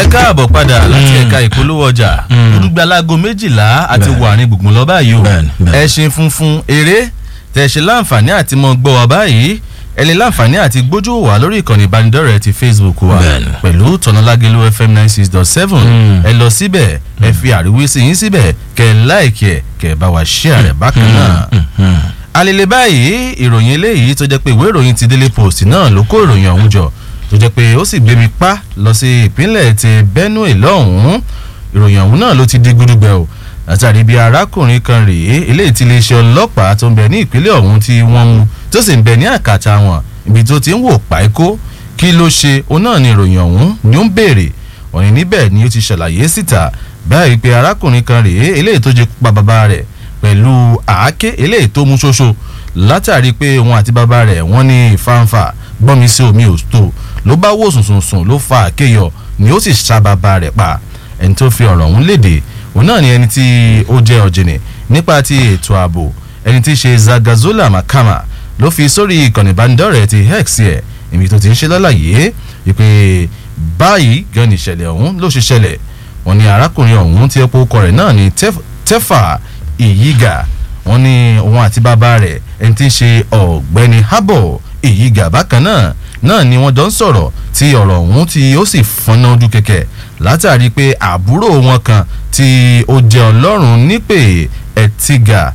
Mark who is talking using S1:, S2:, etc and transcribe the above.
S1: ẹ káàbọ̀ padà láti ẹ̀ka ìpolówó ọjà olùgbàlago méjìlá àti wà ní gbùngbùn lọ́ba yìí o
S2: Bẹ́ẹ̀ni, bẹ́ẹ̀ni.
S1: ẹṣin funfun eré tẹ̀sí láǹfààní àti mọ gbọ́ wa báyìí ẹ lè láǹfààní àti gbójú wà lórí ìkànnì ìbánidọ́rẹ̀ẹ́ ti facebook wa
S2: Bẹ́ẹ̀ni.
S1: pẹ̀lú tọ̀nàlágẹ̀lú fm ninety six dot seven ẹ lọ síbẹ̀ ẹ fi àríwísí yín síbẹ̀ kẹ́ ẹ láìkì ẹ̀ kẹ́ ẹ bá wa share rẹ̀ bákan náà alele báyìí ìròyìn eléyìí tó jẹ́ pé ìwé ìròyìn ti daily post náà ló kó ìròyìn ọ̀hún jọ tó jẹ́ pé ó sì gbé mi pa lọ sí ìpínlẹ̀ ti benue lọ́hùn-ún ìròyìn ọ̀hún náà ló ti di gudugbẹ o látàrí bí arákùnrin kan rèé eléyìí ti iléeṣẹ́ ọlọ́pàá tó ń bẹ ní ìpínlẹ̀ ọ̀hún tí wọ́n mú tó sì ń bẹ ní àkàtà wọn ibi tó ti ń wò páíkó kí ló ṣe òun náà ni ìròyìn ọ̀hún ni ó ń béèrè òní níbẹ̀ ni ó ti ṣàlàyé síta báyìí pé arákùnrin kan rèé eléyìí tó jẹ́ pa bàbá rẹ̀ pẹ̀lú àáké eléyìí tó mú ṣoṣo látàrí pé wọn àti bàbá rẹ̀ wọ́n ní ìfáǹfà gbọ́nmi sí omi òtó ló bá wò sùnsùnsùn ló fa àkéyọ ni ó sì ṣá bàbá rẹ̀ pa ẹni tó fi ọ̀rọ̀ ọ̀hún léde òun náà ni ẹni tí ó jẹ́ ọ̀jìnì nípa ti ètò ààbò ẹni tí í ṣe zagazola makama ló fi sórí ìkànnì ìbánidọ́rẹ̀ẹ́ ti hex ẹ̀ ibi tó ti ń ṣe lálàyé wípé báyìí gan ni ìṣẹ̀lẹ̀ ọ̀hún ló ṣe ṣẹlẹ̀ wọ́n ní arákùnrin ọ̀hún tí ẹ̀pọ̀ ọkọ rẹ̀ náà ni Tef- tẹ́fà ìyígà wọ́n ní òun àti bàbá rẹ̀ ẹni tí ń ṣe ọ̀gbẹ́ni habo ìyígà bákan náà náà ni wọ́n jọ ń sọ̀rọ̀ tí ọ̀rọ̀ ọ̀hún tí ó sì fọ́nà ojú kẹ̀kẹ́ látàrí pé àbúrò wọn kan tí ó jẹ́ ọlọ́run nípè ẹ̀tìgà